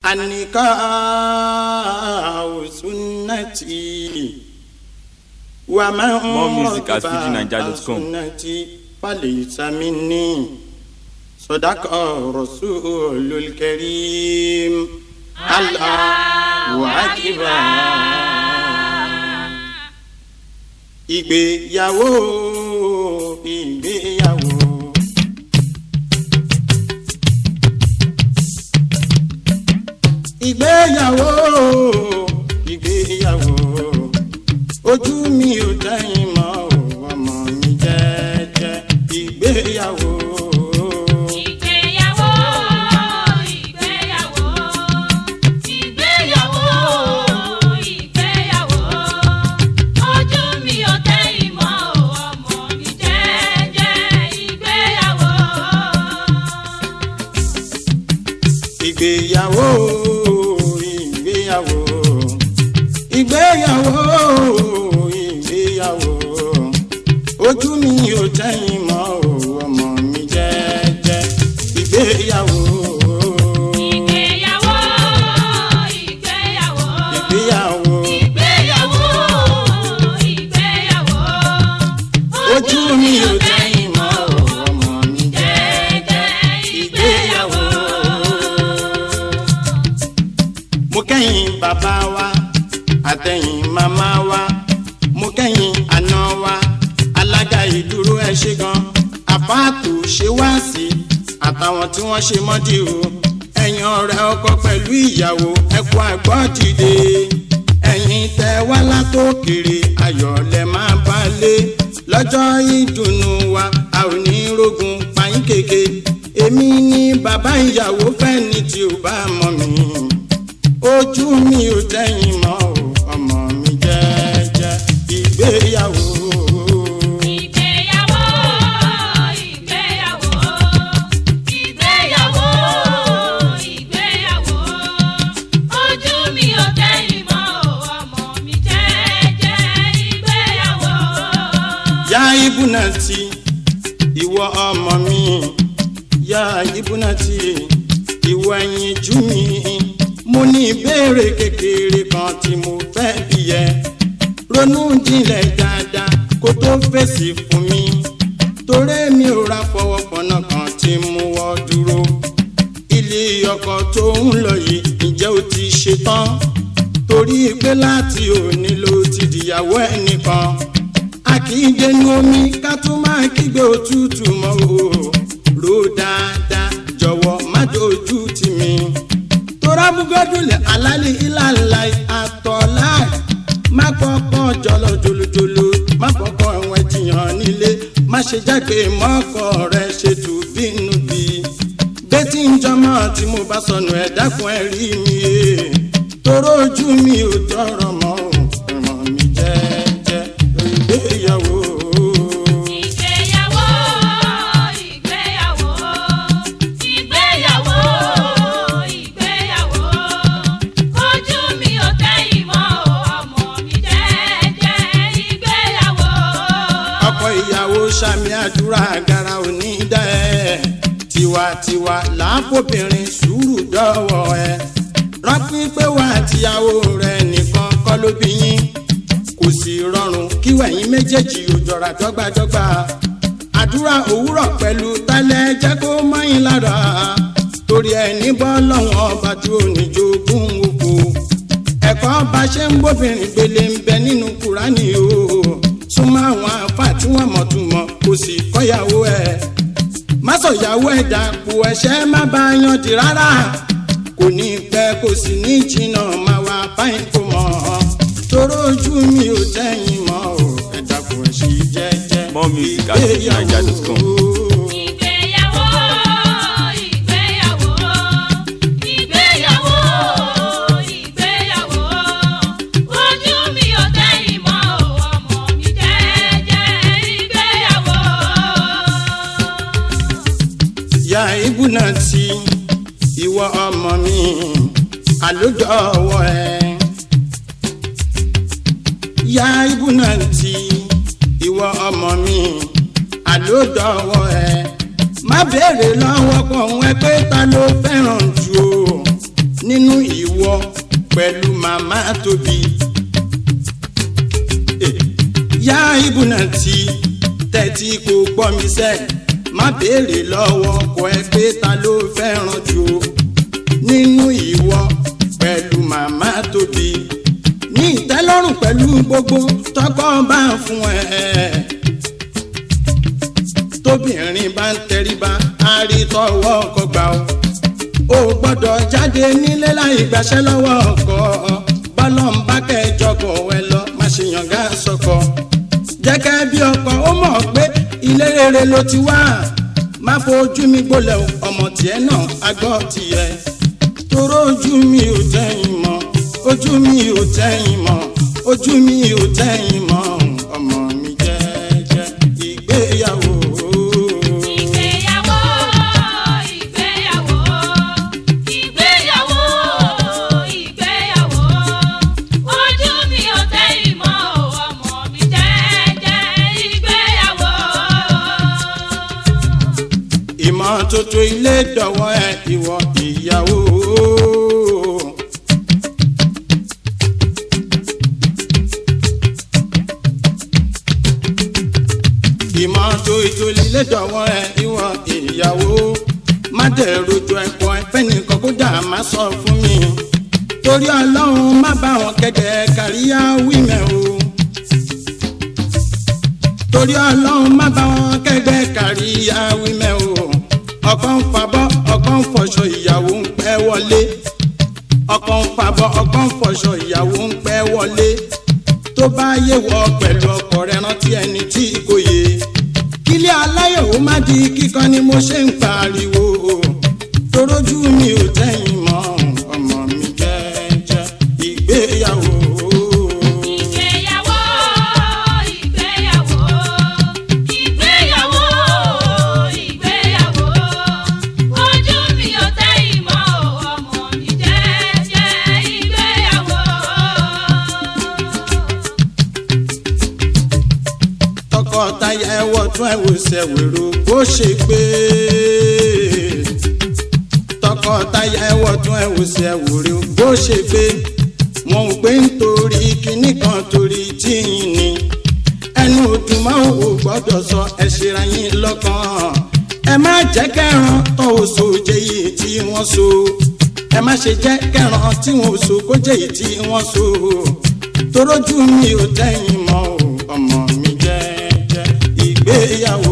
النكاح سنتي ومن More music at رغب fujininja.com. عن سنتي فليس مني صدق رسول الكريم الله أكبر ìgbéyàwó ìgbéyàwó. ìgbéyàwó ìgbéyàwó ojú mi ò dẹ́yìn mọ́ ò, ọmọ mi jẹ́jẹ́ ìgbéyàwó. Ìgbéyàwó, ìgbéyàwó, ìgbéyàwó, ìgbéyàwó. Ojú mi ò tẹ́yìn mọ́ o, ọmọ mi jẹ́jẹ́ ìgbéyàwó. ìgbéyàwó ìgbéyàwó ìgbéyàwó ìgbéyàwó ojú mi ò tẹ́yìn mọ́ ò, ọmọ mi jẹ́jẹ́ ìgbéyàwó Ìgbéyàwó, ìgbéyàwó, ìgbéyàwó ìgbéyàwó, ìgbéyàwó. ojú mi ò tẹ́yìn mọ́ ò, ọmọ mi jẹ́jẹ́ ìgbéyàwó. mo kẹ́yìn bàbá wa àtẹ̀yìn màmá wa mo kẹ́yìn àná wa alága ìdúró ẹ ṣe gan àpáàtò ṣe wá sí àtàwọn tí wọ́n ṣe mọ́dí o ẹ̀yin ọ̀rẹ́ ọkọ pẹ̀lú ìyàwó ẹ̀kú àgbọ̀ dìde ẹ̀yin tẹ wá látòkèrè ayọ̀ lẹ máa bá lé lọ́jọ́ ìdùnnú wa a ò ní rógun pààyàn kéke èmi ni bàbá ìyàwó fẹ́ ni tí ò bá mọ̀ mí ojú mi ò tẹ́yìn mọ́ o ọmọ mi jẹ́jẹ́ ìgbéyàwó. Ìgbéyàwó, ìgbéyàwó, ìgbéyàwó, ìgbéyàwó. Ojú mi ò tẹ́yìn mọ́ o, ọmọ mi jẹ́jẹ́ ìgbéyàwó. yá ibùnà tí ìwọ ọmọ mi yá ibùnà tí ìwọ ẹyin jú mi mo ní ìbéèrè kékeré kan tí mo fẹ́ bí yẹ ronú jinlẹ̀ dáadáa kó tó fèsì fún mi torí mi ò ra fọwọ́pọ̀nà kan tí mo wọ́ dúró ilé ọkọ tó ń lọ yìí ǹjẹ́ o ti ṣe tán torí pé láti òní ló ti dìyàwó ẹnìkan a kì í dénú omi ká tún máa kígbe òtútù mọ́ o rò dáadáa jọ̀wọ́ má dojú tì mí tora bugodule alali ilala atọla má kọ́kọ́ jọlọ jolojolo má kọ́kọ́ ẹwọn jiyàn nílé má ṣe jágbe mọkọ rẹ ṣètò bínú bí bẹ́tí ń jọmọ tí mo bá sọnù ẹ̀ dákun ẹ̀ rí mi ẹ̀ toró ojú mi ò tọrọ mọ́ ọmọ mi jẹ́jẹ́ ìgbéyàwó. Ìgbéyàwó, ìgbéyàwó, ìgbéyàwó, ìgbéyàwó. Ojú mi ò tẹ́yìn mọ́ o, ọmọ mi jẹ́jẹ́ ìgbéyàwó. ọkọ ìyàwó sàmì àdúrà gara òní dá ẹ tiwantiwa làákòbìnrin sùúrù dọ́wọ́ ẹ rántí pé wà tíyàwó rẹ nìkan kọ́ ló bí yín kò sì rọrùn kí wẹ̀yìn méjèèjì ò jọra dọ́gbadọ́gba àdúrà òwúrọ̀ pẹ̀lú tálẹ̀ jẹ́ kó mọ́yìn lára torí ẹni bọ́ lọ́wọ́n ọba tí ò ní jogún oko ẹ̀kọ́ bá ṣe ń bóbìnrin gbélé ń bẹ nínú kúránì o súnmọ́ àwọn àfa tí wọ́n mọ̀ tún mọ̀ kò sì kọ́yàwó ẹ̀ má sọ̀yàwó ẹ̀ dàpọ̀ ẹ̀ṣẹ̀ má bá a yan di rárá kò ní pẹ́ kò sì ní jìnnà má wá báyìí kò mọ̀ toró ojú mi ò tẹ́yìn mọ́ o ẹ̀ dàpọ̀ ẹ̀ṣẹ̀ jẹ́jẹ́ More music at fujininja.com. Ìgbéyàwó, ìgbéyàwó, ìgbéyàwó, ìgbéyàwó. Ojú mi ò tẹ́yìn mọ́ o, ọmọ mi jẹ́jẹ́ ìgbéyàwó. ya ibùnà tí ìwọ ọmọ mi àlódọ́wọ́ ẹ. ya ibùnà tí ìwọ ọmọ mi àlódọ́wọ́ ẹ. má béèrè lọ́wọ́ kan ẹ pé ta ló fẹ́ràn jù o nínú ìwọ pẹ̀lú màmá tóbi. Eh, yá ibùnà tí tẹ́tí kò gbọ́ mi sẹ́ má béèrè lọ́wọ́ ọkọ ẹ pé ta ló fẹ́ràn jù o nínú ìwọ pẹ̀lú màmá tóbi ní ìtẹ́lọ́rùn pẹ̀lú gbogbo tọkọ bá fún ẹ tóbìnrin bá ń tẹríba á rí tọwọ́ ọkọ gbà ó o gbọ́dọ̀ jáde nílé láì gbàṣẹ́ lọ́wọ́ ọkọ bọ́lọ́n bá kẹjọkọ̀ ẹ lọ má ṣe yànga sọkọ jẹ́kẹ́ bí ọkọ ó mọ̀ pé ilé rere ló ti wá má fojú mi gbolẹ̀ o, ọmọ tiẹ̀ náà agbọ́ tiẹ̀ toró ojú mi ò tẹ́yìn mọ́ ojú mi ò tẹ́yìn mọ́ ojú mi ò tẹ́yìn mọ́ ọmọ mi jẹ́jẹ́ ìgbéyàwó. Ìgbéyàwó, ìgbéyàwó, ìgbéyàwó, ìgbéyàwó. Ojú mi ò tẹ́ ìmọ̀ ọmọ mi jẹ́jẹ́ ìgbéyàwó. ìmọ́tótó ilé dọ̀wọ́ ẹ ìwọ ìyàwó. ìmọ́tótó ilé dọ̀wọ́ ẹ ìwọ ìyàwó. má dẹ̀rù ju ẹ̀kọ́ ẹ̀fẹ́ nìkan kódà má sọ fún mi. torí ọlọ́run má bá wọn kẹ̀kẹ́ káríyá wímẹ̀ o torí ọlọ́run má bá wọn kẹgbẹ́ kárí awímẹ́ o ọkọ ń fabọ́ ọkọ ń fọṣọ ìyàwó ń pẹ́ wọlé ọkọ ń fabọ́ ọkọ ń fọṣọ ìyàwó ń pẹ́ wọlé tó bá yé wọ pẹ̀lú ọkọ rẹ rántí ẹni tí kò yé kílé aláyọ̀ ó má di kíkan ni mo ṣe ń pariwo torójú mi ò tẹ́yìn mọ́ ọmọ mi jẹ́jẹ́ ìgbéyàwó. Ìgbéyàwó, ìgbéyàwó, ìgbéyàwó, ìgbéyàwó. Ojú mi ò tẹ́ ìmọ̀ ọmọ mi jẹ́jẹ́ ìgbéyàwó. tọkọtaya ẹwọ tún ẹwò sẹwèrò bó ṣe gbé tọkọtaya ẹwọ tún ẹwò sẹwèrò bó ṣe gbé wọn ò gbé nítorí kinní kan torí tíyìn ni ẹnu òdùn máa ò gbọ́dọ̀ sọ ẹ ṣera yín lọ́kàn ẹ má jẹ́ kẹran tó o so jẹ yìí tí wọ́n so ẹ má ṣe jẹ́ kẹran tí wọ́n so kó jẹ yìí tí wọ́n so torójú mi ò tẹ́yìn mọ́ o ọmọ mi jẹ́jẹ́ ìgbéyàwó.